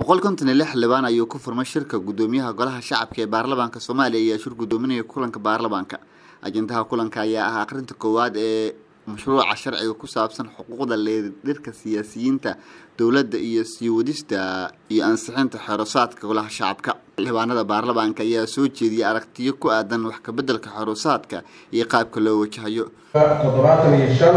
boqol konton iyo lix xildhibaan ayuu ku furmay shirka gudoomiyaha golaha shacabka ee baarlamaanka soomaaliya ayaa shir gudoominaya kulanka baarlamaanka ajendaha kulanka ayaa ah akhrinta koowaad ee mashruuca sharciga ku saabsan xuquuqda leedirka siyaasiyiinta dowladda iyo sii wadista iyo ansixinta xerosaadka golaha shacabka xildhibaanada baarlamaanka ayaa soo jeediyay aragtiyo ku aadan wax kabeddelka xerosaadka iyo qaabka loo wajahayo toddobaatan iyo shan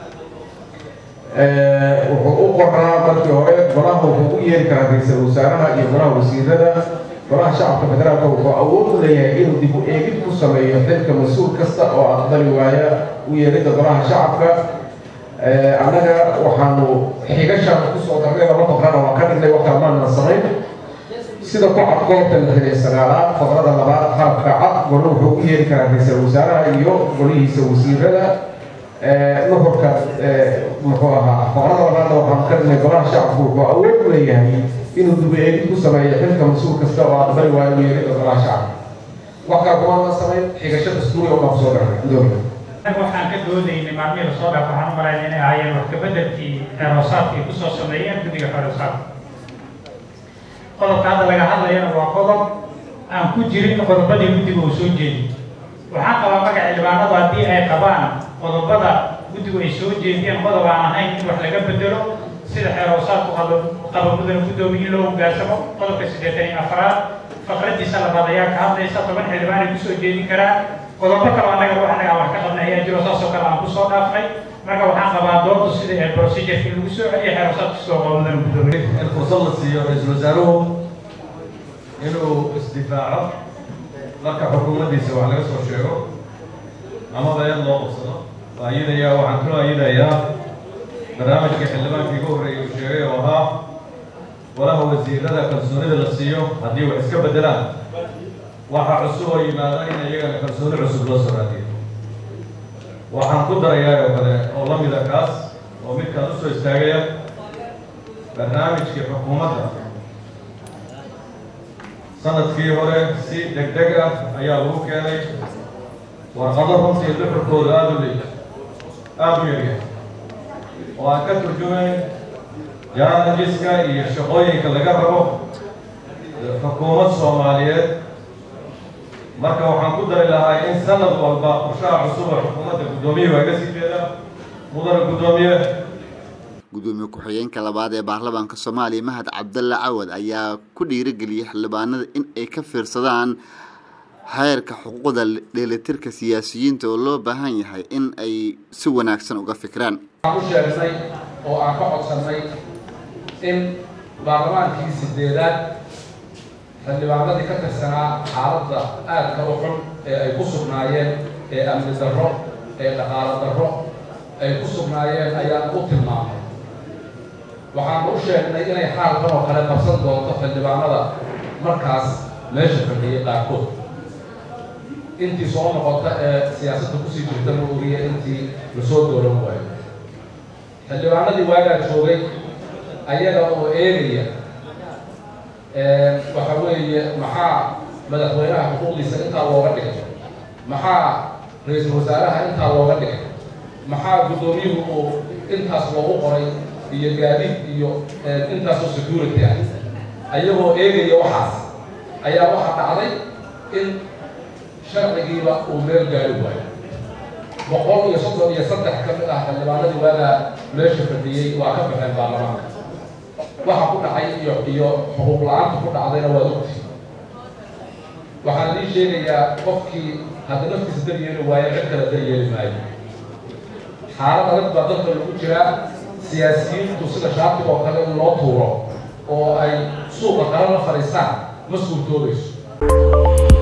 wuxuu u qoraa markii hore golaha wuxuu u yeeri karaa ra-iisul wasaaraha iyo golaha wasiirada golaha shacabka federaalka wuxuu awood u leeyahay inuu dib u eegid ku sameeyo xilka mas-uul kasta oo aqbali waaya u yeeridda golaha shacabka annaga waxaanu xigashaan kusoo darnay laba faqrana waa ka dhignay waxaa maana samayn sida ku cad goobta lixdan iyo sagaalaad faqrada labaad xarabka cad golo wuxuu u yeeri karaa ra-iisul wasaaraha iyo golihiisa wasiirada nuxurka muxuu ahaa faqrada labaadna waxaanu ka dhignay golaha shacabku wuxuu awood u leeyahay inuu dib u eegid ku sameeyo xilka mas-uul kasta oo aqbali waayo u yeeridda golaha shacabka wax kale kumaana samayn xigasho dastuuri oo baan kusoo darnay gudoomiya waxaan ka doodaynay maalmihii lasoo dhaaf waxaan u malaynay inay ahaayeen wax kabeddelkii xeeroosaadkii kusoo sameeyeen guddiga xeeroosaadka qodobka hadda laga hadlayana waa qodob aan ku jirin qodobadii guddiga uu soo jeedi waxaan qabaa magaca xildhibaanadu haddii ay qabaan qodobada guddigu ay soo jeediyeen qodob aan ahayn in wax laga bedelo sida xeeroosaadku qaba mudana guddoomiye in loo hogaansamo qodobka siddeetan iyo afraad faqradiisa labaad ayaa ka hadlaysa toban xildhibaan ay kusoo jeedin karaan qodobo kale annaga wax annaga wax ka qabnay ayaa jiro saasoo kale aan kusoo dhaafnay marka waxaan qabaa doontu sida ee procedureki lagu soo celiyo xeeroosaadku sidoo qaba mudana guddoomiye in fursad la siiyo ra-iisul wasaaruhu inuu isdifaaco marka xukuumaddiisa wax laga soo sheego amaba eed loo qabsado waa ayadayaa waxaan kaloo ayadayaa barnaamijka xildhibaankii ugu horreeyay uu sheegay oo ahaa golaha wasiirada kalsoonida la siiyo haddii wax iska beddelaan waxaa cusub oo yimaada in iyagana kalsooni cusub loo soo raadiyo waxaan ku darayaa oo kale oo la mida kaas oo midkaan usoo istaagaya barnaamijkii xukuumadda sanadkii hore si deg deg ah ayaa lagu keenay warqado runtii duxurkooda aada u leey aada u yaryahay oo aan ka turjumayn jaanajiska iyo shaqooyinka laga rabo xukuumad soomaaliyeed marka waxaan ku dari lahaa in sanad walba qorshaha cusub oo xukuumadda guddoomiye waa ga sii jeeda mudana guddoomiye gudoomiye ku-xigeenka labaad ee baarlamaanka soomaaliya mahad cabdalle cawad ayaa ku dhiirigeliyay xildhibaanada in ay ka fiirsadaan heerka xuquuqda dheelitirka siyaasiyiinta oo loo baahan yahay in ay si wanaagsan uga fikiraan waxaan u sheegnay oo aan ka codsannay in baarlamaankii sideedaad xildhibaanadii ka tirsanaa xaaladda aadka u xun ee ay ku sugnaayeen ee amni darro ee dhaqaalo darro ay ku sugnaayeen ayaan u tilmaamay waxaanu u sheegnay inay xaalkan oo kale qabsan doonto xildhibaanada markaas meesha fadhiyay qaarkood intii soo noqota ee siyaasadda kusii jirta ma ogiya intii lasoo dooran waayo xildhibaanadii waagaa joogay ayaga oo eegaya waxa weeye maxaa madaxweynaha xuquuqdiisa intaa looga dhigay maxaa ra-iisul wasaaraha intaa looga dhigay maxaa guddoomiyuhu uu intaas loogu qoray iyo gaadiid iyo intaasoo security ah ayagoo eegaya waxaas ayaa waxaa dhacday in sharcigiiba uu meel gaari waayo boqol iyo soddon iyo saddex ka mid ah xildhibaanadii waagaa meesha fadhiyey waa ka baxeen baarlamaanka waxa ku dhacay iyo iyo xuquuq la-aanta ku dhacdayna waad ogtihi waxaan ii sheegayaa qofkii hadda naftiisa daryeeli waayo cid kale daryeeli maayo xaalad adag baa dalka lagu jiraa siyaasiyiintu sida shaatiga oo kale in loo tuuro oo ay suuqa qala la fadhiistaan ma suurtoobayso